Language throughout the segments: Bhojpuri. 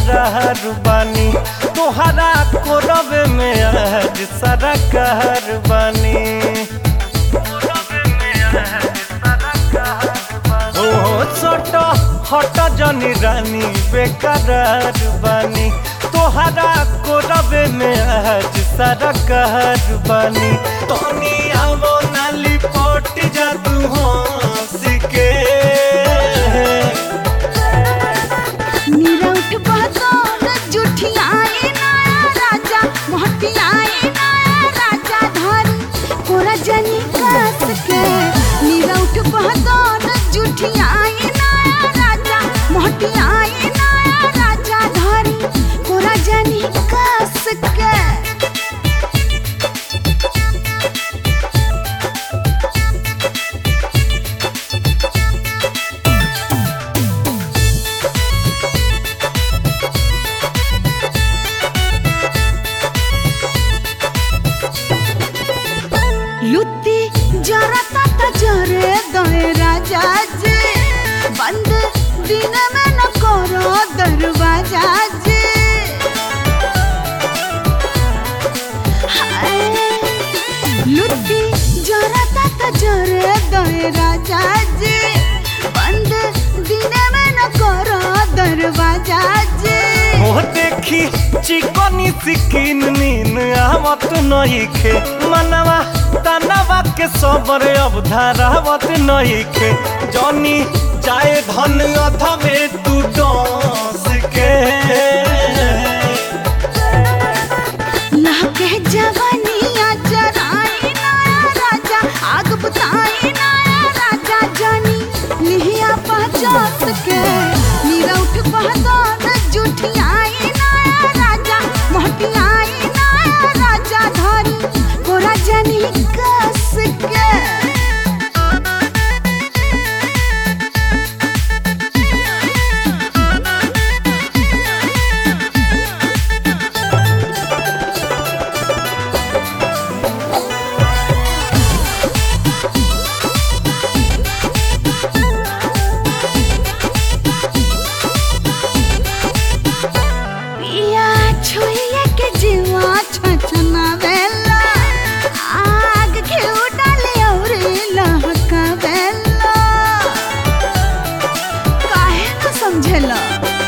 बेकरार बानी तोहरा कोरब में आज सारा कहर बानी ओ छोट हट जनी रानी बेकरार बानी तोहरा कोरब में आज सारा कहर बानी तनी आवो नाली पट जा तू हंस के मीरा उठ बहतौर जुठियाए नया राजा मोहटियाए नया राजा धरी कोरा जनी कस के मीरा उठ बहतौर जुठियाए नया राजा मोहटियाए नया राजा धरी कोरा जनी कस के लुत्ती जरा ता जरे दे राजा जी बंद दिन में न करो दरवाजा जी हाय, लुत्ती जरा ता जरे दे राजा जी बंद दिन में न करो दरवाजा जी हो देखी चिकनी सिकिन नीन आवत नइखे मनवा तनवा के सबर अब धारावत नइखे जनी चाहे धन अथवे तू डांस के लहके जवानिया जराई नया राजा आग बुताई नया राजा जानी लिहिया पहचास के मीरा उठ पहचान जुठियाई नया राजा मोहटियाई नया राजा धरी कोरा जनी कस के पिया छुइए के जीवा छछना बेला आग घिउ डाले और लहका बेला काहे न समझेला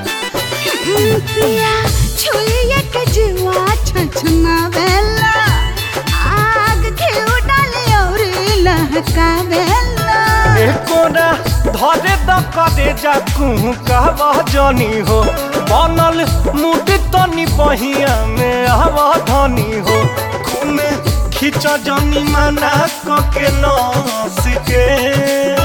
पिया छुइए के जीवा छछना बेला आग घिउ डाले और लहका बेला एकोना धरे द करे जा कहूँ कहवा जनी हो बनल मुड तनी बहिया में आवा धनी हो खून खींच जनी मना क के नस के